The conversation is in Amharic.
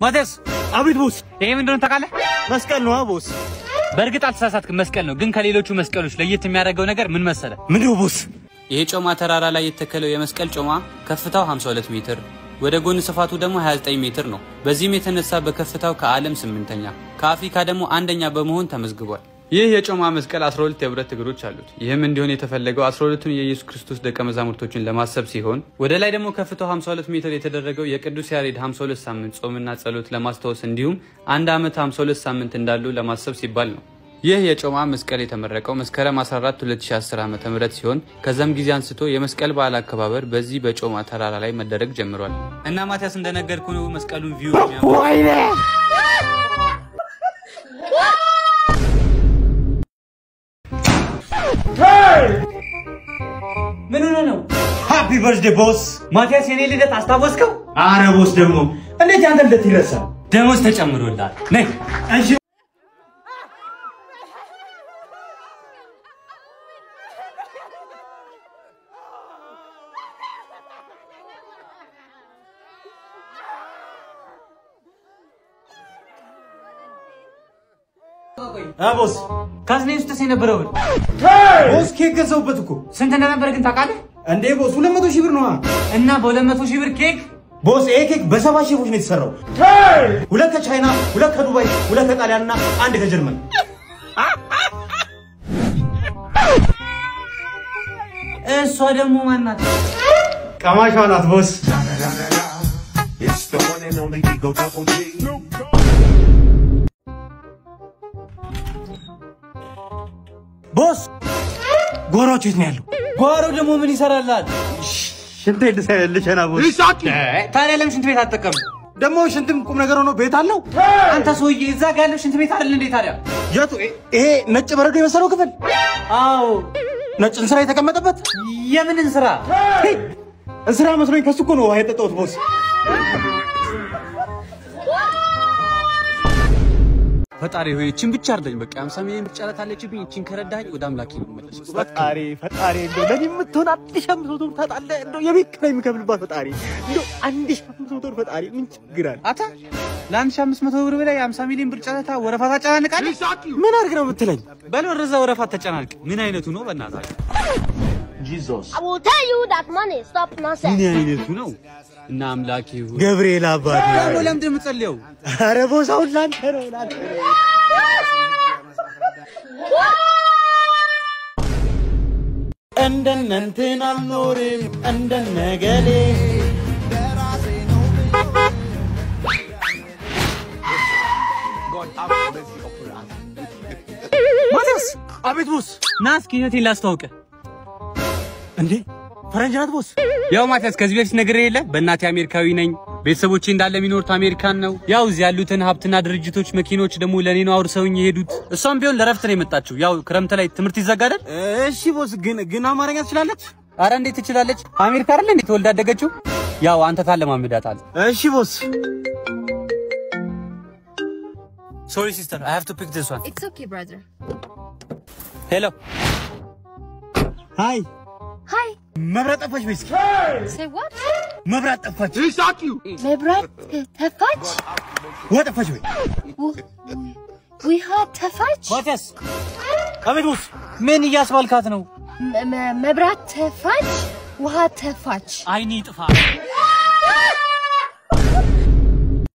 ማቴዎስ አቤት ቦስ። ይሄ ምን እንደሆነ ታውቃለህ? መስቀል ነው ቦስ። በእርግጥ አልተሳሳትክም፣ መስቀል ነው። ግን ከሌሎቹ መስቀሎች ለየት የሚያደርገው ነገር ምን መሰለ? ምንድነው ቦስ? ይሄ ጮማ ተራራ ላይ የተከለው የመስቀል ጮማ ከፍታው 52 ሜትር ወደ ጎን ስፋቱ ደግሞ 29 ሜትር ነው። በዚህም የተነሳ በከፍታው ከዓለም ስምንተኛ ከአፍሪካ ደግሞ አንደኛ በመሆን ተመዝግቧል። ይህ የጮማ መስቀል 12 የብረት እግሮች አሉት። ይህም እንዲሆን የተፈለገው 12ቱን የኢየሱስ ክርስቶስ ደቀ መዛሙርቶችን ለማሰብ ሲሆን ወደ ላይ ደግሞ ከፍታው 52 ሜትር የተደረገው የቅዱስ ያሬድ 52 ሳምንት ጾምና ጸሎት ለማስታወስ እንዲሁም አንድ ዓመት 52 ሳምንት እንዳሉ ለማሰብ ሲባል ነው። ይህ የጮማ መስቀል የተመረቀው መስከረም 14 2010 ዓ.ም ሲሆን ከዛም ጊዜ አንስቶ የመስቀል በዓል አከባበር በዚህ በጮማ ተራራ ላይ መደረግ ጀምሯል። እና ማቲያስ እንደነገርኩ ነው መስቀሉን ቪው ምን ሆነ ነው? ሃፒ በርዝዴ ቦስ። ማቲያስ የኔ ልደት አስታወስከው? አረ ቦስ ደግሞ እንዴት ያንተ ልደት ይረሳል? ደሞዝ ተጨምሮልሃል። ነይ እሺ አ ቦስ ካዝኔ ውስጥስ የነበረው ብር ቦስ ኬክ ገዛሁበት እኮ ስንት እንደነበረ ግን ታውቃለህ? እንዴ ቦስ 200 ሺህ ብር ነዋ። እና በ200 ሺህ ብር ኬክ ቦስ ይሄ ኬክ በሰባ ሼፎች ነው የተሰራው። ሁለት ከቻይና፣ ሁለት ከዱባይ፣ ሁለት ከጣሊያን እና አንድ ከጀርመን። እሷ ደግሞ ማናት? ቀማሿ ናት ቦስ። It's the one and only Eagle Double G. ቦስ ጓሮቹ የት ነው ያለው? ጓሮ ደግሞ ምን ይሰራላል? ሽንት ልሰልሸና ቦስ። ታዲያ ለምን ሽንት ቤት አትጠቀም? ደግሞ ሽንትም ቁም ነገር ሆኖ ቤት አለው። አንተ ሰውዬ እዛ ጋ ያለው ሽንት ቤት አይደል እንዴ ታዲያ? የቱ? ይሄ ነጭ በረዶ የመሰለው ክፍል አዎ ነጭ እንስራ የተቀመጠበት የምንን ስራ? እንስራ መስሎኝ ከሱ እኮ ነው ውሃ የጠጣሁት ቦስ። ፈጣሪ ሆይ እቺን ብቻ አርደኝ። በቃ 50 ሚሊዮን ብቻ አለችብኝ። እቺን ከረዳኝ ወደ አምላኬ ነው የምመለሰው። ፈጣሪ ፈጣሪ እንደው ለኔ የምትሆን አንድ ሺህ አምስት መቶ ብር ታጣለህ። እንደው የቤት ኪራይ የሚከፍልባት ፈጣሪ እንደው አንድ ሺህ አምስት መቶ ብር ፈጣሪ ምን ችግር አለ? አታ ለ1500 ብር በላይ 50 ሚሊዮን ብር ጨረታ ወረፋ ታጨናንቃለህ? ምን አድርግ ነው የምትለኝ? በል ወደዛ ወረፋ ተጨናንቅ። ምን አይነቱ ነው በእናታችሁ? I will tell you that money. Stop nonsense. ምን አይነቱ ነው? እና አምላኬ ሆይ ገብርኤል አባቴ ደግሞ ለምንድን ነው የምትጸልየው? ኧረ ቦስ አሁን ላንተ ነው ላንተ ነው። እንደነ እንትን አልኖርም እንደነ ገሌ ማቲያስ አቤት ቦስ ና እስኪ እህቴን ላስተዋውቅህ። እንዴ ፈረንጅ ናት ቦስ ያው ማቲያስ ከዚህ በፊት ነግሬህ የለ በእናቴ አሜሪካዊ ነኝ። ቤተሰቦቼ እንዳለ የሚኖሩት አሜሪካን ነው። ያው እዚህ ያሉትን ሀብትና ድርጅቶች፣ መኪኖች ደግሞ ለእኔ ነው አውርሰውኝ የሄዱት። እሷም ቢሆን ለረፍት ነው የመጣችው። ያው ክረምት ላይ ትምህርት ይዘጋደል። እሺ ቦስ ግን ግን አማርኛ ትችላለች አረ እንዴት ትችላለች? አሜሪካ አይደል እንዴት ተወልዳ ያደገችው? ያው አንተ ታለማምዳታል። እሺ ቦስ ሶሪ ሲስተር አይ ሃቭ ቱ ፒክ ዲስ ዋን It's okay, brother. ሄሎ ሃይ Hi. መብራት ጠፋች ቤት Say what? መብራት ጠፋች መብራት ተፋች? ውሃ ጠፋች ወይ ውሃ ተፋች? ማቲያስ አቤት ቦስ ምን እያስባልካት ነው? መ- መ- መብራት ተፋች? ውሃ ተፋች? አይኔ ጥፋ